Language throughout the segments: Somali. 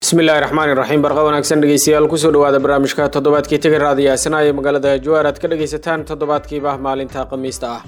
bismillahi raxmaani raxiim barqa wanaagsan dhegeystayaal kusoo dhawaada barnaamijka toddobaadkii tiga raadiyaasana ee magaalada jawaar aad ka dhegaysataan toddobaadkiiba maalinta khamiista ah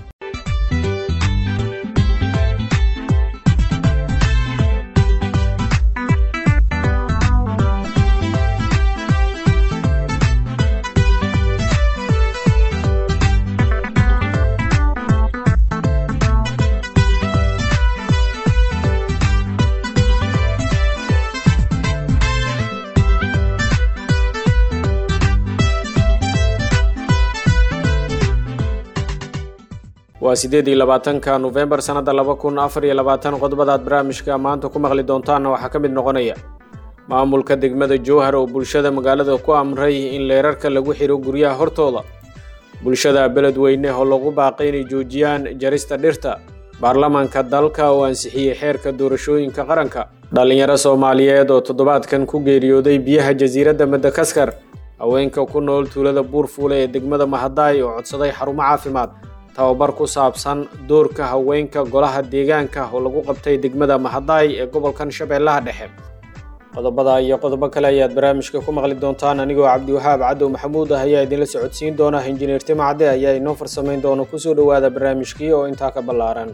waa sideed iyo labaatanka nofembar sannadda laba kun afar iyo labaatan qodobadaad barnaamijka maanta ku maqli doontaanna waxaa ka mid noqonaya maamulka degmada jowhar oo bulshada magaalada ku amray in leerarka lagu xiro guryaha hortooda bulshada beledweyne oo lagu baaqay inay joojiyaan jarista dhirta baarlamaanka dalka oo ansixiyey xeerka doorashooyinka qaranka dhallinyaro soomaaliyeed oo toddobaadkan ku geeriyooday biyaha jasiiradda madakaskar haweenka ku nool tuulada buurfuule ee degmada mahadaay oo codsaday xarumo caafimaad tababar ku saabsan doorka haweenka golaha deegaanka oo lagu qabtay degmada mahadaay ee gobolkan shabeellaha dhexe qodobada iyo qodobo kale ayaad barnaamijka ku maqli doontaan anigoo cabdiwahaab cadow maxamuud ah ayaa idinla socodsiin doona injineer timacde ayaa inoo farsamayn doona kusoo dhowaada barnaamijkii oo intaa ka ballaaran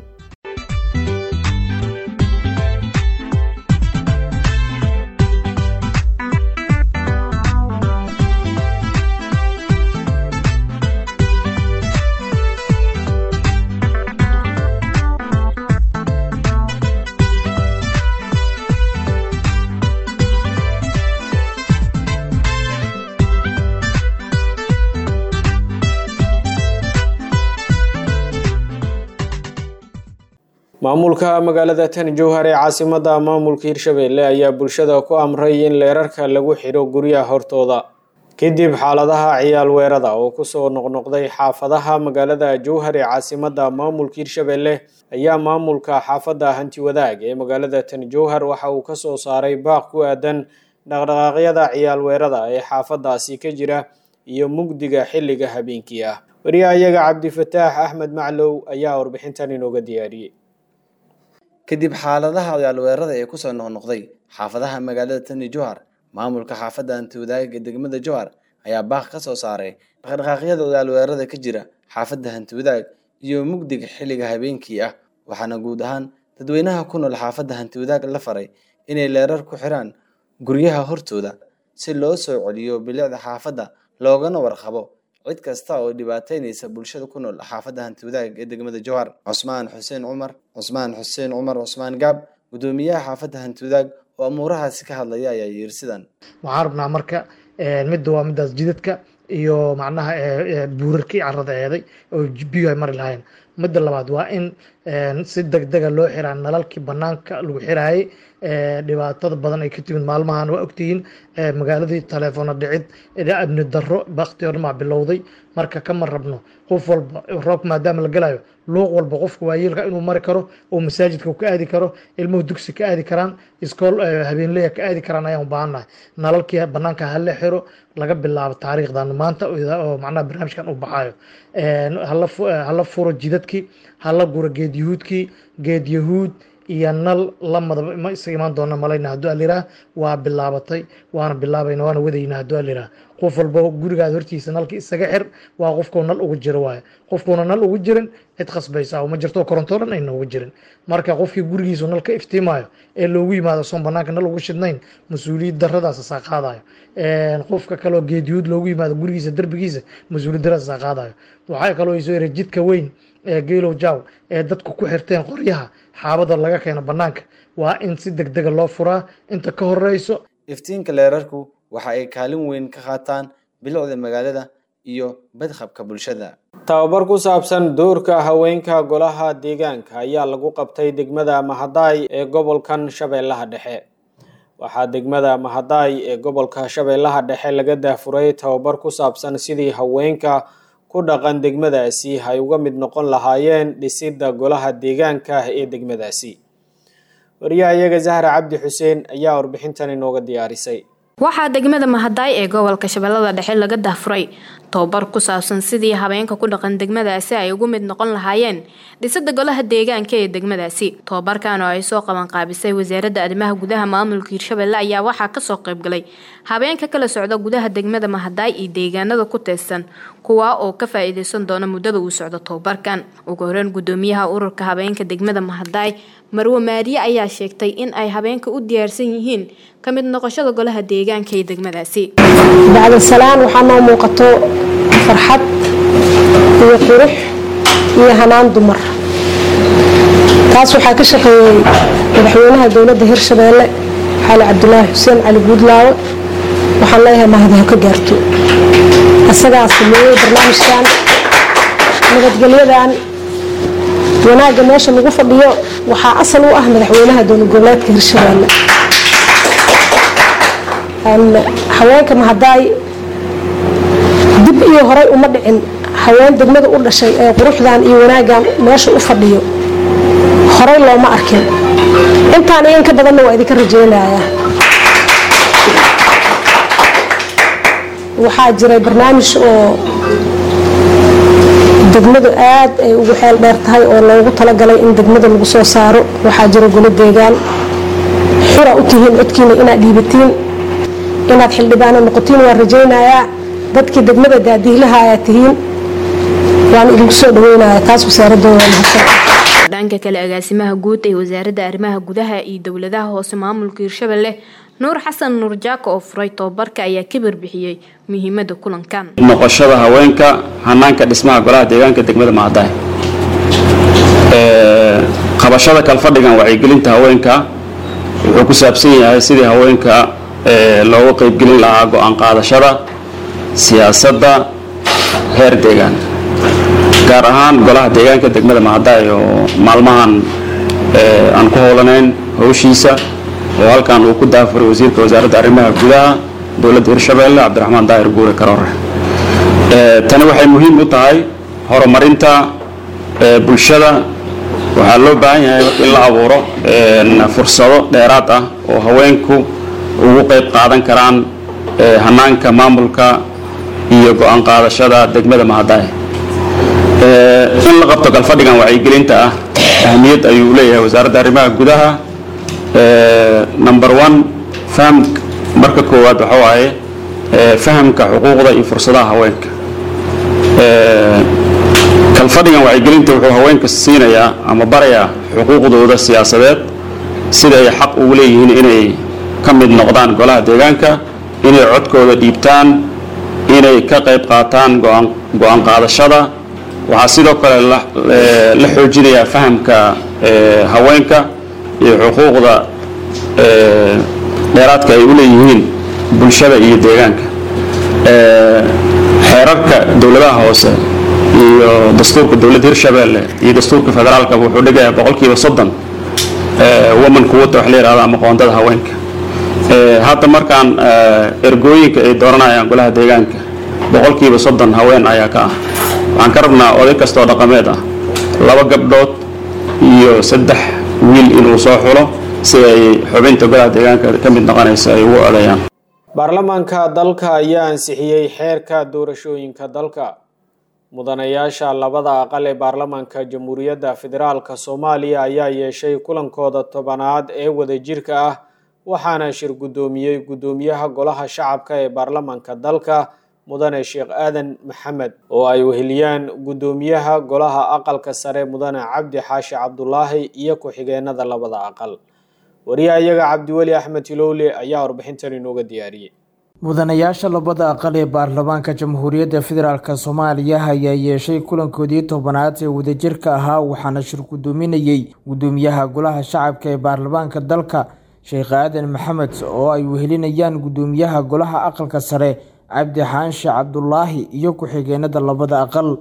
maamulka magaalada tan jowhar ee caasimada maamulka hirshabeelle ayaa bulshada ku amray in leerarka lagu xidho guryaha hortooda kadib xaaladaha ciyaal weerada oo kusoo noqnoqday xaafadaha magaalada jowhar ee caasimada maamulka hirshabeelle ayaa maamulka xaafadda hanti wadaag ee magaalada tan jowhar waxa uu kasoo saaray baaq ku aadan dhaqdhaqaaqyada ciyaal weerada ee xaafadaasi ka jira iyo mugdiga xilliga habeenkii ah wariyahayaga cabdifataax axmed maclow ayaa warbixintan inooga diyaariyey kadib xaaladaha ciyaalweerada ee kusoo noqnoqday xaafadaha magaalada tani jowhar maamulka xaafadda hantiwadaaga ee degmada jowhar ayaa baaq ka soo saaray dhaqdhaqaaqyada ciyaalweerada ka jira xaafadda hantiwadaag iyo mugdiga xilliga habeenkii ah waxaana guud ahaan dadweynaha ku nool xaafadda hantiwadaag la faray inay leerar ku xiraan guryaha hortooda si loo soo celiyo bilicda xaafadda loogana warqabo cid kasta oo dhibaataynaysa bulshada ku nool xaafadda hantiwadaag ee degmada jowhar cusmaan xuseen cumar cusmaan xuseen cumar cusmaan gaab guddoomiyaha xaafadda hantiwadaag oo amuurahaasi ka hadlaya ayaa yiri sidan waxaan rabnaa marka midda waa midaas jidadka iyo macnaha buurarkii carada eeday oo biyo ay mari lahayn midda labaad waa in si degdega loo xiraa nalalkii banaanka lagu xiraayay dhibaatada badan ay ka timid maalmahan waa ogtihiin magaaladii taleefono dhicid amni daro bakti o dhan baa bilowday marka kama rabno qof walba roobka maadaama la galayo luuq walba qofka waayeelka inuu mari karo oo masaajidka ka aadi karo ilmuhu dugsi ka aadi karaan iskool habeenleya ka aadi karaan ayaan u baahannahay nalalkii banaanka hala xiro laga bilaabo taariikhdan maanta oo macnaha barnaamijkan u baxayo hala furo jidadkii hala guro geed yahuudkii geed yahuud iyo nal lamadaba ma isa imaan doona malayna hadduu aliraa waa bilaabatay waana bilaabayna waana wadayna hadduu aliraa qof walba gurigaada hortiisa nalka isaga xir waa qofkuu nal ugu jiro waayo qofkuuna nal ugu jirin cid khasbaysa ma jirto korontoo dhan ayna ugu jirin marka qofkii gurigiisu nal ka iftiimayo ee loogu yimaado soon banaanka nal ugu shidnayn mas-uuliyad daradaas saa qaadayo qofka kaloo geediyuud loogu yimaado gurigiisa derbigiisa mas-uuliyad daradaas saa qaadayo waxaa kaloo isoo yara jidka weyn ee geelow jaw ee dadku ku xirteen qoryaha xaabada laga keeno banaanka waa in si degdega loo furaa inta ka horeyso iftiinka leerarku waxa ay kaalin weyn ka qaataan bilicda magaalada iyo badqabka bulshada tababar ku saabsan doorka haweenka golaha deegaanka ayaa lagu qabtay degmada mahadaay ee gobolkan shabeellaha dhexe waxaa degmada mahadaay ee gobolka shabeellaha dhexe laga daafuray tababar ku saabsan sidii haweenka ku dhaqan degmadaasi ay uga mid noqon lahaayeen dhisidda golaha deegaanka ee degmadaasi wariyaha iyaga zahra cabdi xuseen ayaa warbixintan inooga diyaarisay waxaa degmada mahadaay ee gobolka shabeellada dhexe laga dahfuray tobabar ku saabsan sidii habeenka ku dhaqan degmadaasi ay ugu mid noqon lahaayeen dhisada golaha deegaanka ee degmadaasi tobabarkan oo ay soo qabanqaabisay wasaaradda arrimaha gudaha maamulka hirshabelle ayaa waxaa kasoo qaybgalay habeenka kala socda gudaha degmada mahadaay iyo deegaanada ku teesan kuwaa oo ka faa-iideysan doona muddada uu socdo tobabarkan ugu horeyn gudoomiyaha ururka habeenka degmada mahadaay marwe maariye ayaa sheegtay in ay habeenka u diyaarsan yihiin ka mid noqoshada golaha deegaanka ee degmadaasi bacda salaan waxaa noo muuqato farxad iyo qurux iyo hanaan dumar taas waxaa ka shaqeeyey madaxweynaha dowladda hirshabeelle xaali cabdulaahi xuseen cali guudlaawe waxaan leeyahay mahadaho ka gaarto isagaa sameeyey barnaamijkan nabadgelyadan wanaagga meesha lagu fadhiyo waxaa asal u ah madaxweynaha dowlad goboleedka hirshabeelle haweenka mahadaay dib iyo horay uma dhicin haween degmada u dhashay ee quruxdan iyo wanaaggan meesha u fadhiyo horay looma arkin intaan iyo inka badanna waa idinka rajeynayaa waxaa jiray barnaamij oo degmadu aad ay ugu xeel dheer tahay oo loogu talagalay in degmada lagu soo saaro waxaa jira golo deegaan xura u tihiin codkiina inaad dhiibatiin inaad xildhibaano noqotiin waan rajaynayaa dadkii degmada daadiihlaha ayaa tihiin waan idinku soo dhaweynayaa taas wasaaradooda mahadsan dhanka kale agaasimaha guud ee wasaaradda arrimaha gudaha iyo dowladaha hoose maamulka hirshabelle nuur xasan nuur jaako oo furay tobabarka ayaa ka barbixiyey muhiimada kulankan noqoshada haweenka hanaanka dhismaha golaha deegaanka degmada mahadaay qabashada kalfadhigan wacyigelinta haweenka wuxuu ku saabsan yahay sidii haweenka looga qaybgelin lahaa go-aan qaadashada siyaasadda heer deegaan gaar ahaan golaha deegaanka degmada mahadaay oo maalmahan aan ku howlanayn howshiisa oo halkan uu ku daafuray wasiirka wasaaradda arrimaha gudaha dowladda hirshabeelle cabdiraxmaan daahir guure karoore tani waxay muhiim u tahay horumarinta bulshada waxaa loo baahan yahay in la abuuro fursado dheeraad ah oo haweenku ugu qayb qaadan karaan hanaanka maamulka iyo go-aan qaadashada degmada mahadaay in la qabto galfadhigan wacyigelinta ah ahmiyad ayuu leeyahay wasaaradda arrimaha gudaha number one faham marka koowaad waxa waaye fahamka xuquuqda iyo fursadaha haweenka kalfadhigan wacyigelinta wuxuu haweenka siinayaa ama barayaa xuquuqdooda siyaasadeed sida ay xaq ugu leeyihiin inay ka mid noqdaan golaha deegaanka inay codkooda dhiibtaan inay ka qayb qaataan go-aan qaadashada waxaa sidoo kale la xoojinayaa fahamka haweenka iyo xuquuqda dheeraadka ay u leeyihiin bulshada iyo deegaanka xeerarka dowladaha hoose iyo dastuurka dowladda hirshabeelle iyo dastuurka federaalka wuxuu dhigayaa boqolkiiba soddon woman kuwata wax la yihahda ama qoondada haweenka hadda markaan ergooyinka ay dooranayaan golaha deegaanka boqolkiiba soddon haween ayaa ka ah waxaan ka rabnaa oday kastoo dhaqameed ah laba gabdhood iyo saddex wiil inuu soo xulo si ay xubinta golaha deegaanka ka mid noqonaysa ay ugu odayaan baarlamaanka dalka ayaa ansixiyey xeerka doorashooyinka dalka mudanayaasha labada aqal ee baarlamaanka jamhuuriyadda federaalka soomaaliya ayaa yeeshay kulankooda tobanaad ee wadajirka ah waxaana shir guddoomiyey guddoomiyaha golaha shacabka ee baarlamaanka dalka mudane sheekh aadan maxamed oo ay weheliyaan guddoomiyaha golaha aqalka sare mudane cabdi xaashi cabdulaahi iyo ku-xigeenada labada aqal wariyahayaga cabdiweli axmed hilowle ayaa warbixintan inooga diyaariyey mudanayaasha labada aqal ee baarlamaanka jamhuuriyadda federaalk soomaaliya ayaa yeeshay kulankoodii tobanaad ee wadajirka ahaa waxaana shir guddoominayey guddoomiyaha golaha shacabka ee baarlamaanka dalka sheekh aadan maxamed oo ay wehelinayaan guddoomiyaha golaha aqalka sare cabdi xaanshe cabdulaahi iyo ku-xigeenada labada aqal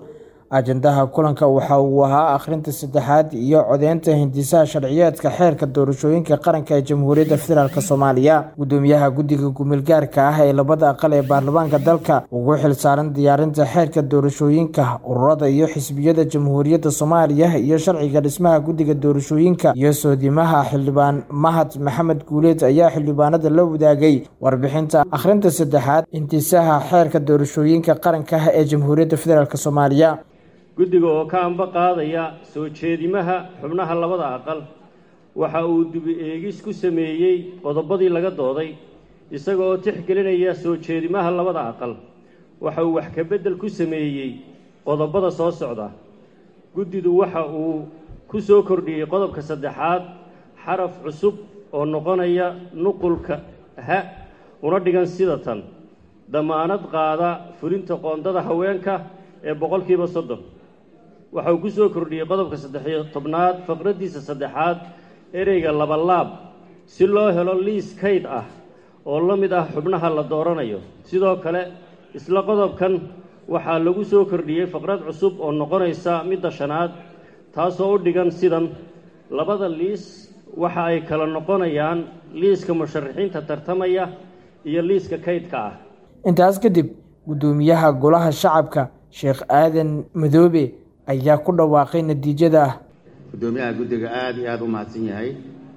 ajandaha kulanka waxa uu ahaa akhrinta saddexaad iyo codeynta hindisaha sharciyeedka xeerka doorashooyinka qaranka ee jamhuuriyadda federaalk soomaaliya gudoomiyaha guddiga gumilgaarka ah ee labada aqal ee baarlamaanka dalka ugu xilsaaran diyaarinta xeerka doorashooyinka ururada iyo xisbiyada jamhuuriyadda soomaaliya iyo sharciga dhismaha guddiga doorashooyinka iyo soodimaha xildhibaan mahad maxamed guuleed ayaa xildhibaanada la wadaagay warbixinta akhrinta saddexaad hindisaha xeerka doorashooyinka qaranka ee jamhuuriyadda federaalk soomaaliya guddiga oo ka amba qaadaya soo jeedimaha xubnaha labada aqal waxa uu dibi eegis ku sameeyey qodobadii laga dooday isaga oo tixgelinaya soo jeedimaha labada aqal waxa uu wax ka beddel ku sameeyey qodobada soo socda guddidu waxa uu ku soo kordhiyey qodobka saddexaad xaraf cusub oo noqonaya nuqulka ha una dhigan sida tan damaanad qaada fulinta qoondada haweenka ee boqolkiiba soddon waxa uu ku soo kordhiyey qodobka saddexiyo tobnaad faqraddiisa saddexaad ereyga labalaab si loo helo liis kayd ah oo la mid ah xubnaha la dooranayo sidoo kale isla qodobkan waxaa lagu soo kordhiyey faqrad cusub oo noqonaysa midda shanaad taasoo u dhigan sidan labada liis waxa ay kala noqonayaan liiska musharaxiinta tartamaya iyo liiska kaydka ah intaas kadib guddoomiyaha golaha shacabka sheekh aadan madoobe ayaa ku dhawaaqay natiijada guddoomiyaha guddiga aada iyo aada u mahadsan yahay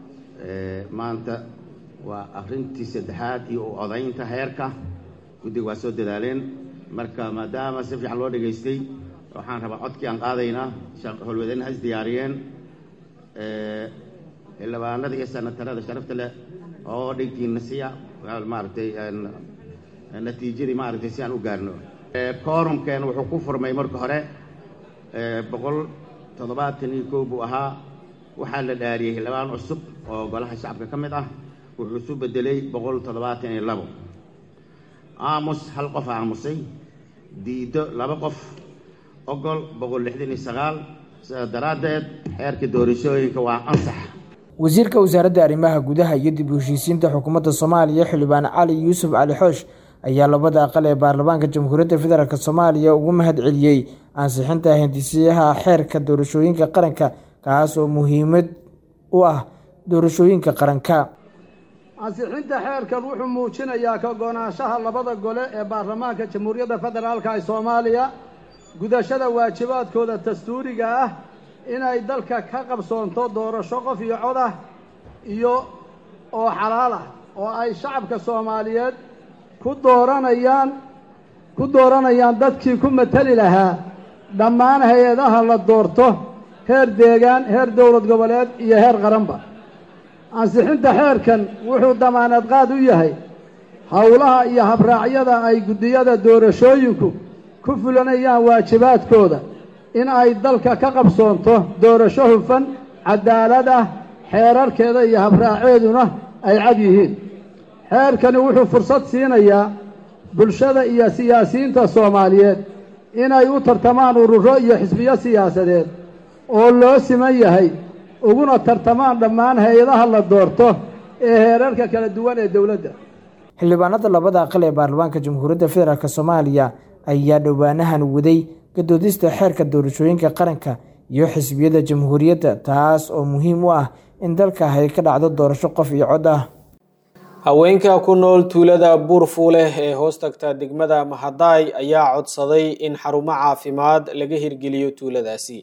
maanta waa akhrintii saddexaad iyo u odaynta heerka guddiga waa soo dadaaleen marka maadaama si fiican loo dhegaystay waxaan rabaa codkii aan qaadaynaa howlwadeenna has diyaariyeen xildhibaanada iyo sanatarada sharafta leh oo dhigtiina siya maaragtay natiijadii maaragtay si aan u gaarno koorumkeen wuxuu ku furmay marka hore boqol toddobaatan iyo kow buu ahaa waxaa la dhaariyey xildhibaan cusub oo golaha shacabka ka mid ah wuxuu isu bedelay boqol toddobaatan iyo labo aamus hal qof aamusay diido laba qof ogol boqol lixdan iyo sagaal sidaas daraaddeed xeerka doorashooyinka waa ansax wasiirka wasaaradda arrimaha gudaha iyo dib u heshiisiinta xukuumadda soomaaliya xildhibaan cali yuusuf cali xoosh ayaa labada aqal ee baarlamaanka jamhuuriyadda federaalk soomaaliya ugu mahad celiyey ansixinta hindisiyaha xeerka doorashooyinka qaranka kaas oo muhiimad u ah doorashooyinka qaranka ansixinta xeerkan wuxuu muujinayaa ka go-naanshaha labada gole ee baarlamaanka jamhuuriyadda federaalka ee soomaaliya gudashada waajibaadkooda dastuuriga ah inay dalka ka qabsoonto doorasho qof iyo cod ah iyo oo xalaal ah oo ay shacabka soomaaliyeed ku dooranayaan ku dooranayaan dadkii ku mateli lahaa dhammaan hay-adaha la doorto heer deegaan heer dowlad goboleed iyo heer qaranba ansixinta xeerkan wuxuu damaanad qaad u yahay howlaha iyo habraacyada ay guddiyada doorashooyinku ku fulanayaan waajibaadkooda in ay dalka ka qabsoonto doorasho hufan cadaalad ah xeerarkeeda iyo habraaceeduna ay cad yihiin xeerkani wuxuu fursad siinayaa bulshada iyo siyaasiyiinta soomaaliyeed inay u tartamaan ururo iyo xisbiyo siyaasadeed oo loo siman yahay uguna tartamaan dhammaan hay-adaha la doorto ee heerarka kala duwan ee dowladda xildhibaanada labada aqal ee baarlamaanka jamhuuriyadda federaalk soomaaliya ayaa dhowaanahan waday gadoodista xeerka doorashooyinka qaranka iyo xisbiyada jamhuuriyadda taas oo muhiim u ah in dalka ay ka dhacdo doorasho qof iyo cod ah haweenka ku nool tuulada buurfuuleh ee hoos tagta degmada mahadaay ayaa codsaday in xarumo caafimaad laga hirgeliyo tuuladaasi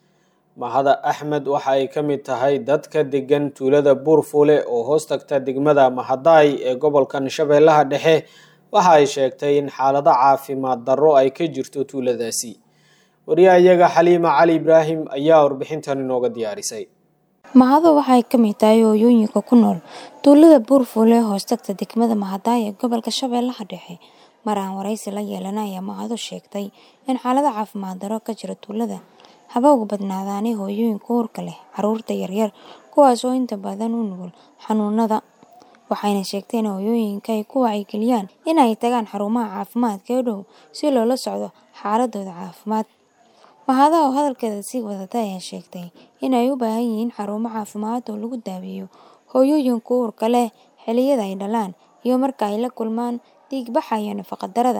mahada axmed waxa ay ka mid tahay dadka degan tuulada buurfuule oo hoos tagta degmada mahadaay ee gobolkan shabeellaha dhexe waxa ay sheegtay in xaalado caafimaad darro ay ka jirto tuuladaasi wariyahayaga xaliima cali ibraahim ayaa warbixintan inooga diyaarisay mahado waxay ka mid tahay hooyooyinka ku nool tuulada buurfuule hoostagta degmada mahadaay ee gobolka shabeellaha dhexe mar aan waraysi la yeelana ayaa mahado sheegtay in xaalada caafimaad darro ka jira tuulada haba uga badnaadaanay hooyooyinka uurka leh caruurta yaryar kuwaas oo inta badan u nugul xanuunada waxayna sheegtay in hooyooyinka ay ku wacyigeliyaan in ay tagaan xarumaha caafimaadka ee dhow si loola socdo xaaladooda caafimaad mahada oo hadalkeeda sii wadata ayaa sheegtay in ay u baahan yihiin xarumo caafimaad oo lagu daaweeyo hooyooyinka uurka leh xiliyada ay dhalaan iyo marka ay la kulmaan dhiigbaxa iyo nafaqadarada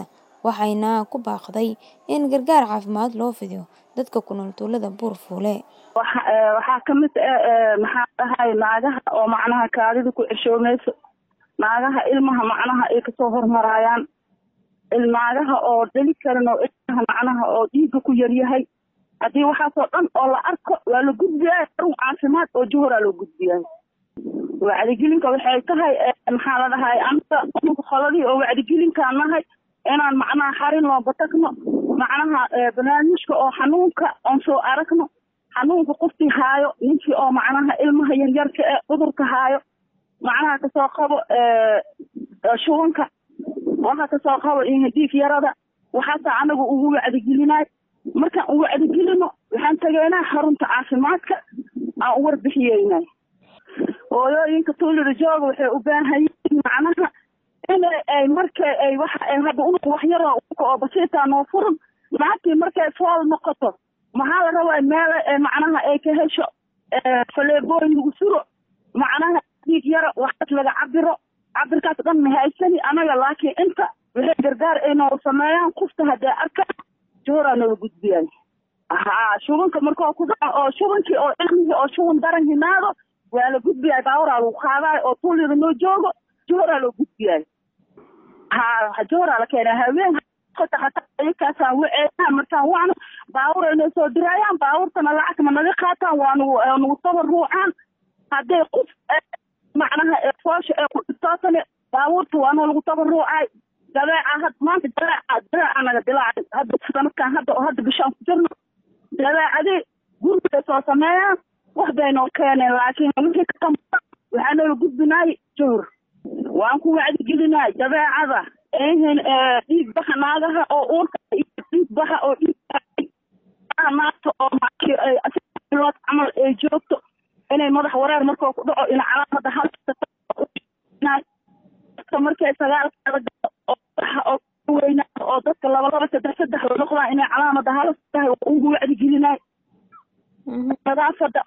waxayna ku baaqday in gargaar caafimaad loo fidiyo dadka ku nool tuulada buurfuule waxaa kamid maxaa dhahay naagaha oo macnaha kaadida ku ceshoomayso naagaha ilmaha macnaha ay kasoo hormaraayaan naagaha oo dhali karin oo ilmaha macnaha oo dhiigga ku yaryahay haddii waxaasoo dhan oo la arko waa la gudbiyaa xarun caafimaad oo juhuraa loo gudbiyaa wacdigelinka waxay tahay maxaa la dhahay aniga qoladii oo wacdigelinkaan nahay inaan macnaha xarin looga tagno macnaha barnaamijka oo xanuunka oon soo aragno xanuunka qofkii haayo ninkii oo macnaha ilmaha yaryarka ee cudurka haayo macnaha kasoo qabo shubanka waxa kasoo qabo dhiig yarada waxaasa anagu ugu wacdigelinay markaan u wacdigelino waxaan tegaynaa xarunta caafimaadka aan u warbixiyeynay hooyooyinka tuulida jooga waxay u baahan yihiin macnaha in ay markay ay waxa ay hadda unuga waxyaro unuga oo basiitaa noo furan naagtii markay fool noqoto maxaa la rabaa meel macnaha ay ka hesho faleebooyin lagu suro macnaha dhiig yaro waxaas laga cabiro cabirkaas dhan ma haysani anaga laakiin inta waxay gargaar ay noo sameeyaan kufta haddee arkaan jooraa noola gudbiyay haa shubanka markoo ku dhaco oo shubankii oo cilmigii oo shuban daran himaado waa la gudbiyay baawaraa lagu qaadaay oo tuulida noo joogo jooraa loo gudbiyay haa jooraa la keenay haween hataa waceeaan markaan wacno baawur ay noo soo diraayaan baawurtana lacag ma naga qaataan waa nagu nagu tabaruucaan hadday qof macnaha foosha ee ku dhibtootane baawurta waa noo lagu tabaruucay dabeeca had maanta dabeeca dabeeca naga dilaacay hadda sanadkan hadda oo hadda bishaan ku jirno dabeecadii gurigay soo sameeyaan wax bay noo keeneen laakiin wixii ka qamba waxaa noola gudbinaay jowr waan ku wacdigelinaay dabeecada ehin dhiig baxa naagaha oo uurka iyo dhiig baxa oo dhiig naagta oo markiilood camal ay joogto inay madax wareer markoo ku dhaco in calaamada halka markay sagaalkaada galo oo weynaado oo dadka laba laba saddex saddex la noqdaan inay calaamada halas tahay waa ugu wacdigelinaay nadaafada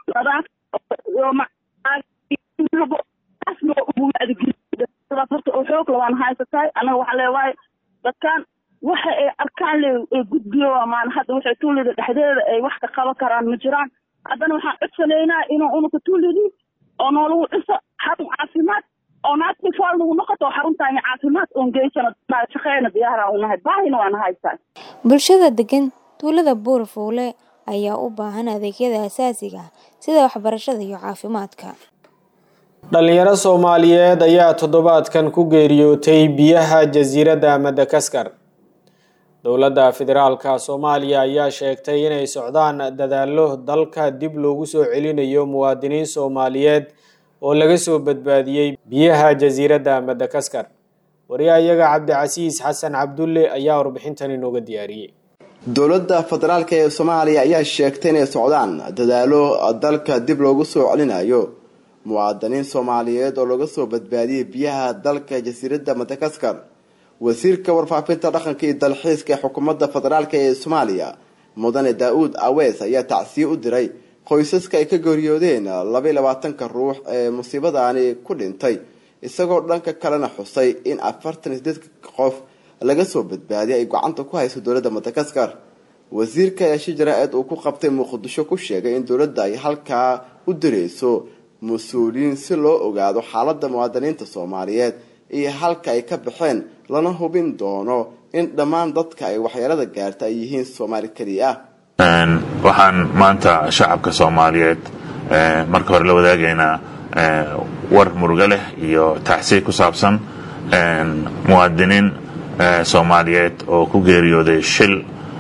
nadaafadaasna ugu wacdigelin horta oo xoog lawaan haysatahay anaga waxa leewahay dadkan waxa ay arkaan le gudbiyo maan hadda waxay tuulida dhexdeeda ay wax ka qaban karaan ma jiraan haddana waxaan codsanaynaa inuu unuka tuulidii oo noolagu dhiso xarun caafimaad oo naagtii fool nagu noqoto oo xaruntaani caafimaad oon geysano shaqeyna diyaara unahay baahina waan haysaa bulshada degan tuulada buurfuule ayaa u baahan adeegyada asaasiga ah sida waxbarashada iyo caafimaadka dhalinyaro soomaaliyeed ayaa toddobaadkan ku geeriyootay biyaha jasiiradda madagaskar dowladda federaalka soomaaliya ayaa sheegtay inay socdaan dadaallo dalka dib loogu soo celinayo muwaadiniin soomaaliyeed oo laga soo badbaadiyey biyaha jasiiradda madagaskar wariyahayaga cabdicasiis xasan cabdulle ayaa warbixintan inooga diyaariyey dowladda federaalk ee soomaaliya ayaa sheegtay inay socdaan dadaalo dalka dib loogu soo celinayo muwaadiniin soomaaliyeed oo laga soo badbaadiyey biyaha dalka jasiiradda madagaskar wasiirka warfaafinta dhaqanka iyo dalxiiska ee xukuumadda federaalk ee soomaaliya mudane daa-uud awees ayaa tacsiye u diray qoysaska ay ka geeriyoodeen labaiy labaatanka ruux ee musiibadaani ku dhintay isagoo dhanka kalena xusay in afartan iyo sideed qof laga soo badbaadiyay ay gacanta ku hayso dowladda madagaskar wasiirka ayaa shi jaraa-id uu ku qabtay muqdisho ku sheegay in dowladda ay halkaa u direyso mas-uuliyiin si loo ogaado xaaladda muwaadiniinta soomaaliyeed iyo halka ay ka baxeen lana hubin doono in dhammaan dadka ay waxyeelada gaarta ay yihiin soomaali keliya ah waxaan maanta shacabka soomaaliyeed marka hore la wadaagaynaa war murugo leh iyo tacsiy ku saabsan muwaadiniin soomaaliyeed oo ku geeriyooday shil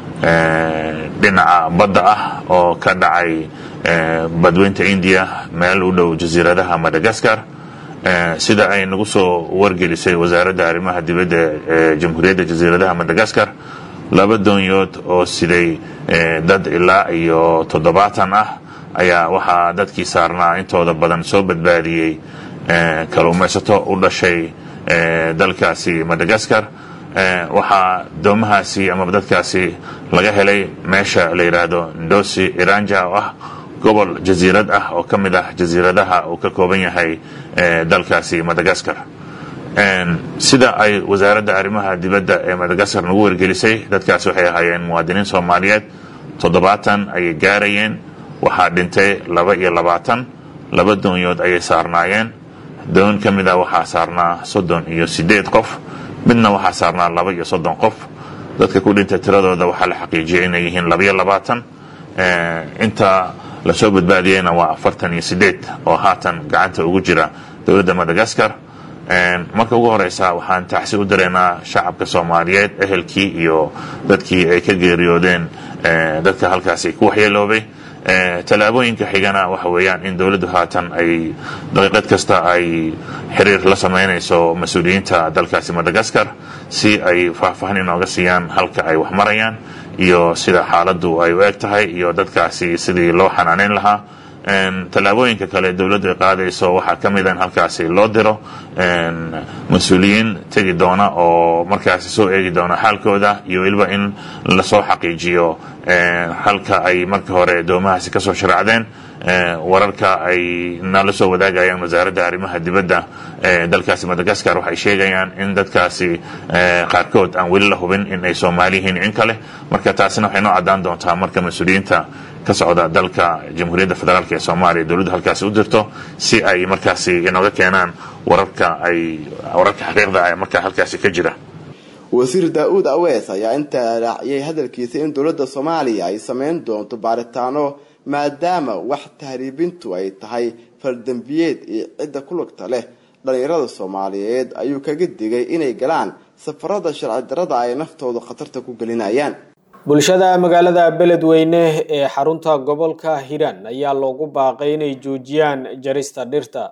dhinaca badda ah oo ka dhacay badweynta indiya meel u dhow jasiiradaha madagaskar sida ay nagu soo wargelisay wasaaradda arrimaha dibadda ee jamhuuriyadda jasiiradaha madagaskar laba doonyood oo siday dad ilaa iyo toddobaatan ah ayaa waxaa dadkii saarnaa intooda badan soo badbaadiyey kaluumaysato u dhashay dalkaasi madagaskar waxaa doomahaasi amaba dadkaasi laga helay meesha la yidhaahdo ndosi iranja oo ah gobol jasiirad ah oo ka mid ah jasiiradaha uu ka kooban yahay dalkaasi madagaskar sida ay wasaaradda arrimaha dibadda ee madagaskar nagu wargelisay dadkaasi waxay ahaayeen muwaadiniin soomaaliyeed toddobaatan ayay gaarayeen waxaa dhintay laba iyo labaatan laba doonyood ayay saarnaayeen doon ka mid a waxaa saarnaa soddon iyo siddeed qof midna waxaa saarnaa laba iyo soddon qof dadka ku dhintay tiradooda waxaa la xaqiijiyay inay yihiin labaiyo labaatan inta lasoo badbaadiyeyna waa afartan iyo siddeed oo haatan gacanta ugu jira dowladda madagaskar marka ugu horeysa waxaan taxsi u dareynaa shacabka soomaaliyeed ehelkii iyo dadkii ay ka geeriyoodeen dadka halkaasi ku waxyeeloobay tallaabooyinka xigana waxa weeyaan in dowladdu haatan ay daqiiqad kasta ay xiriir la sameynayso mas-uuliyiinta dalkaasi madagaskar si ay faahfaahin inooga siiyaan halka ay wax marayaan iyo sida xaaladdu ay u eg tahay iyo dadkaasi sidii loo xanaaneyn lahaa tallaabooyinka kale dowladdu ay qaadayso waxaa ka mid a in halkaasi loo diro mas-uuliyiin tegi doona oo markaasi soo eegi doona xaalkooda iyo weliba in lasoo xaqiijiyo halka ay marka hore doomahaasi kasoo sharaacdeen wararka ay nala soo wadaagayaan wasaaradda arrimaha dibadda ee dalkaasi madagaskar waxay sheegayaan in dadkaasi qaarkood aan weli la hubin in ay soomaali yihiin in kale marka taasina waxay noo caddaan doontaa marka mas-uuliyiinta ka socda dalka jamhuuriyadda federaalk ee soomaaliya dowladdu halkaasi u dirto si ay markaasi inooga keenaan wararka ay wararka xaqiiqda markaa halkaasi ka jira wasiir daa-uud awees ayaa intaa raaciyay hadalkiisa in dowladda soomaaliya ay sameyn doonto baaritaano maadaama wax tahriibintu ay tahay faldembiyeed iyo cidda ku lugta leh dhalinyarada soomaaliyeed ayuu kaga digay inay galaan safarada sharci darada ay naftooda khatarta ku gelinayaan bulshada magaalada beledweyne ee xarunta gobolka hiiraan ayaa loogu baaqay inay joojiyaan jarista dhirta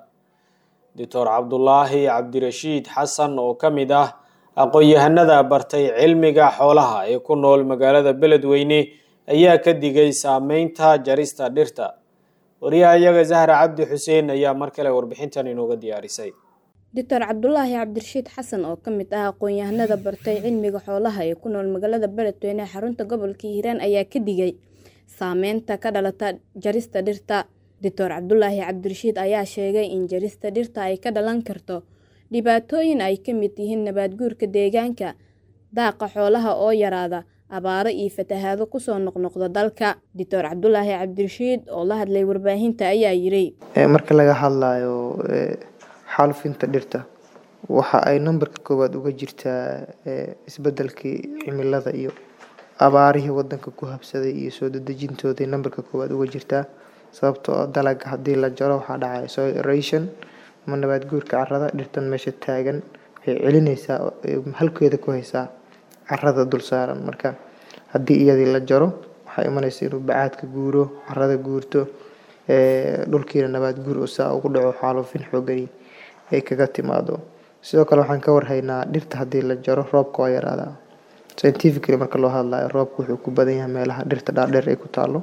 doctor cabdulaahi cabdirashiid xasan oo ka mid ah aqoon-yahanada bartay cilmiga xoolaha ee ku nool magaalada beledweyne ayaa ka digay saameynta jarista dhirta wariyahayaga zahra cabdi xuseen ayaa mar kale warbixintan inooga diyaarisay doctor cabdulaahi cabdirashiid xasan oo ka mid ah aqoon-yahanada bartay cilmiga xoolaha ee ku nool magaalada beledweyne ee xarunta gobolka hiiraan ayaa ka digay saameynta ka dhalata jarista dhirta doctor cabdulaahi cabdirashiid ayaa sheegay in jarista dhirta ay ka dhalan karto dhibaatooyin ay ka mid yihiin nabaadguurka deegaanka daaqa xoolaha oo yaraada abaaro iyo fatahaado kusoo noqnoqda dalka doctor cabdulaahi cabdirashiid oo la hadlay warbaahinta ayaa yiri marka laga hadlayo xaalufinta dhirta waxa ay nambarka koowaad uga jirtaa isbedelkii cimilada iyo abaarihii wadanka ku habsaday iyo soo dadejintooday nambarka koowaad uga jirtaa sababtoo dalaga haddii la jaro waxaa dhacaya soil eration ama nabaad guurka carrada dhirtan meesha taagan waxay celinaysaa halkeeda ku haysaa carrada dul saaran marka haddii iyadii la jaro waxaa imanaysa inuu bacaadka guuro carrada guurto dhulkiina nabaad guur oo saa ugu dhaco xaalufin xoogani ay kaga timaado sidoo kale waxaan ka warhaynaa dhirta haddii la jaro roobka waa yaraadaa scientifically marka loo hadlayo roobka wuxuu ku badan yahay meelaha dhirta dhaadheer ay ku taalo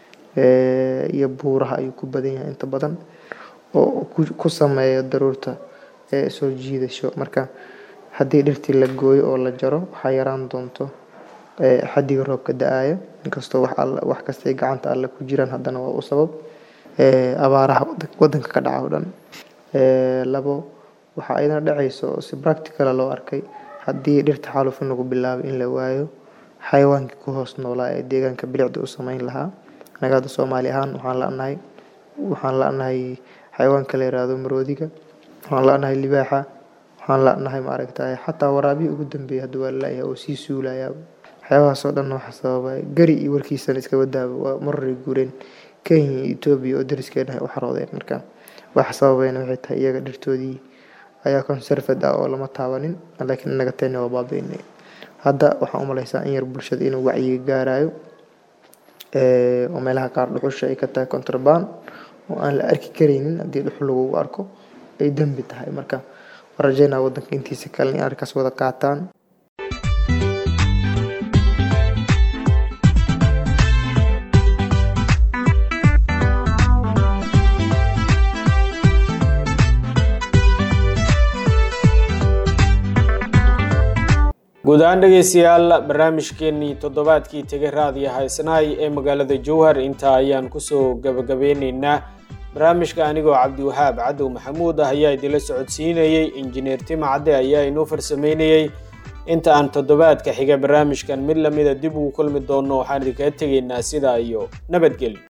iyo buuraha ayuu ku badan yahay inta badan oo ku sameeya daruurta soo jiidasho marka haddii dhirtii la gooyo oo la jaro waxaa yaraan doonto xadiga roobka da-aaya inkastoo wax kastay gacanta alle ku jiraan haddana waa u sabab abaaraha wadanka ka dhaca o dhan labo waxaa ayadana dhacaysa oo si practicala loo arkay haddii dhirta xaalufin lagu bilaabay in la waayo xayawaankii ku hoos noolaa ee deegaanka bilicda u sameyn lahaa anaga hadda soomaali ahaan waxaan la-nahay waxaan la-nahay xayawaanka la yiraahdo maroodiga waxaan la-nahay libaaxa waxaan la-nahay maaragtay xataa waraabihii ugu dambeeyay hadda waa lalayahay oo sii suulayaa waxyaabahaas oo dhan waxa sababa gari iyo warkiisana iska wadaaba waa mararay guureen kenya iyo etoobiya oo dariskeena ay u xaroodeen marka waxa sababayna waxay tahay iyaga dhirtoodii ayaa conservad ah oo lama taabanin laakiin inaga teena waa baabeynay hadda waxaan u malaysaa in yar bulshada inuu wacyiga gaarayo oo meelaha qaar dhuxusha ay ka tahay contraband oo aan la arki karaynin haddii dhuxul lagugu arko ay dembi tahay marka waan rajeynaa wadanka intiisa kale in arkaas wada qaataan guud ahaan dhegeystayaal barnaamijkeenii toddobaadkii tegay raadiyo haysnaay ee magaalada jowhar intaa ayaan kusoo gabagabeyneynaa barnaamijka anigoo cabdiwahaab cadow maxamuud ah ayaa idinla socodsiinayey injineer tima cadde ayaa inoo farsameynayey inta aan toddobaadka xiga barnaamijkan mid lamida dib ugu kulmi doonno waxaan idinkaga tegaynaa sidaa iyo nabadgelyo